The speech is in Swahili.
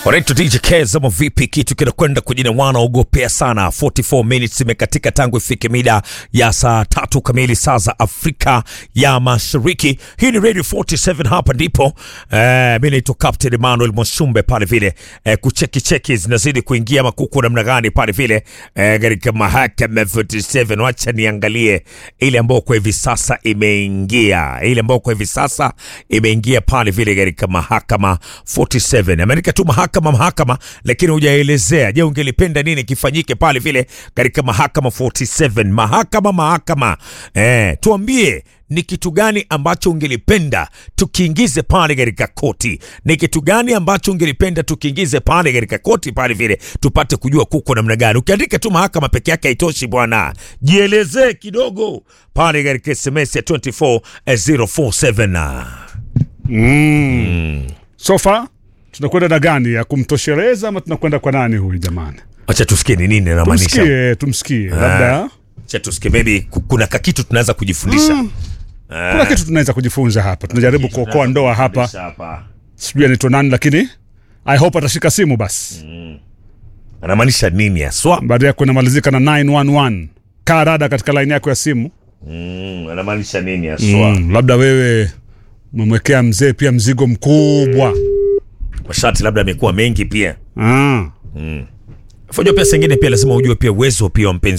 Alright, DJ Kez ama vipi? Kitu kinakwenda kujina wanaogopea sana. 44 minutes imekatika tangu ifike mida ya saa tatu kamili saa za Afrika ya Mashariki. Hii ni Radio 47, hapa ndipo eh, mi naitwa Captain Emmanuel Mwashumbe pale vile eh, kucheki cheki zinazidi kuingia makuku namna gani pale vile eh, katika mahakama 47. Wacha niangalie ile ambayo kwa hivi sasa imeingia, ile ambayo kwa hivi sasa imeingia pale vile katika mahakama 47. Ameandika tu mahakama mahakama, lakini hujaelezea. Je, ungelipenda nini kifanyike pale vile katika mahakama 47? Mahakama mahakama, eh, tuambie ni kitu gani ambacho ungelipenda tukiingize pale katika koti? Ni kitu gani ambacho ungelipenda tukiingize pale katika koti pale vile tupate kujua kuko namna gani? Ukiandika tu mahakama peke yake haitoshi bwana, jielezee kidogo pale katika SMS ya 24047. Mm. Sofa tunakwenda na gani ya kumtosheleza ama tunakwenda kwa nani huyu jamani? Acha tusikie ni nini anamaanisha. Tumsikie, tumsikie. Labda Acha tusikie, maybe ku- kuna kakitu tunaweza kujifundisha Mm. kuna kitu tunaweza kujifunza hapa. Tunajaribu kuokoa ndoa hapa. hapa. Sijui anaitwa nani lakini I hope atashika simu basi. Anamaanisha nini haswa? Baada ya kunamalizika na 911. Kaa rada katika line yako ya simu. Mm, anamaanisha nini haswa? Mm, labda wewe umemwekea mzee pia mzigo mkubwa. Mashati labda amekuwa mengi pia. Ah. Fajua pia sengine pia lazima ujue pia uwezo pia wa mpenzi